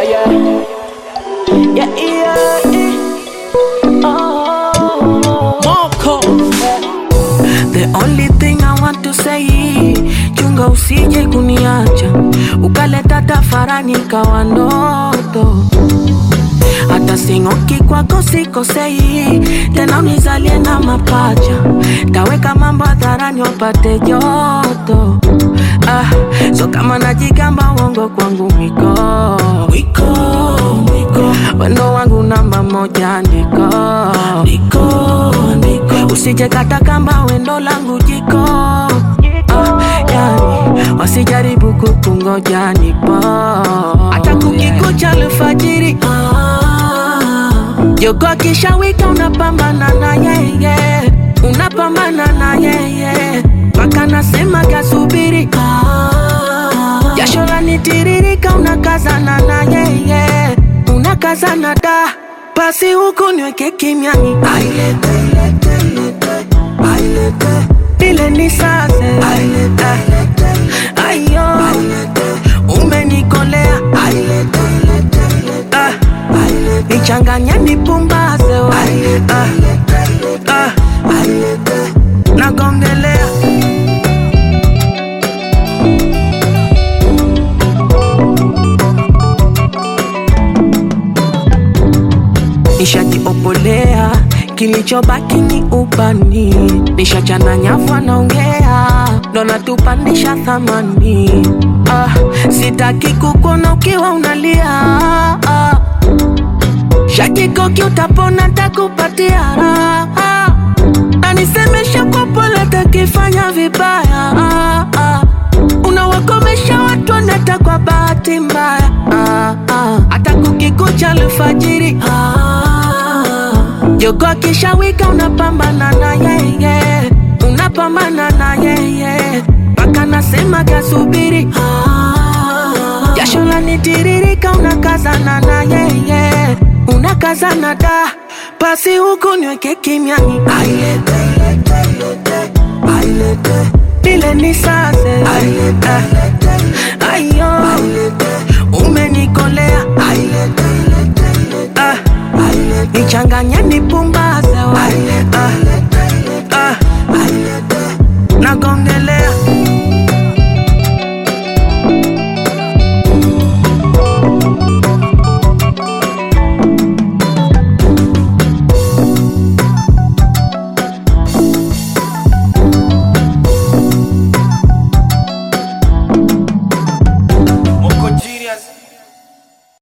yeah. Yeah, yeah, yeah. Oh. Moko The only thing I want to say, chunga usije kuniacha ukaleta tafarani kawa ndoto. Hata sing'oki kwako sikosei, tena unizalie na mapacha, taweka mambo hadharani wapate joto. Ah, so kama najigamba uongo kwangu mwiko mwiko mwiko, wendo wangu namba moja ndiko ndiko ndiko, usije kata kamba wendo langu jiko ah, yani wasijaribu kukungoja nipo hata kukikucha alfajiri ah, jogo akishawika unapambana na yeye unapambana na yeye mpaka nasema kasubiri ah, jasho lanitiririka unakazana na yeye unakazana da basi huku niweke kimiani ailete ilete, ilete, ailete ile ni sase ayo umenikolea Ah, nichanganye nipumbaze we. Ah, ah, nagongelea nishajiopolea kilichobaki ni ubani nishachana nyavu anaongea ndo natupandisha thamani ah, sitaki kukuona ukiwa unalia ah, shakikoki utapona takupatia raha na nisemesha kwa pole takifanya vibaya ah, ah, unawakomesha watu wanata kwa bahati mbaya ah, ah, hata kukikucha alfajiri ah, jogo akishawika unapambana na yeye unapambana na yeye mpaka nasema kasubiri ah, jasho lanitiririka unakazana na yeye unakazana da basi huku niweke kimiani ailete ilete, ilete, ailete ile ni sase Ah, ayo umenikolea Ah, nichanganye nipumbaze we Ah, ah, nagongelea Moko genius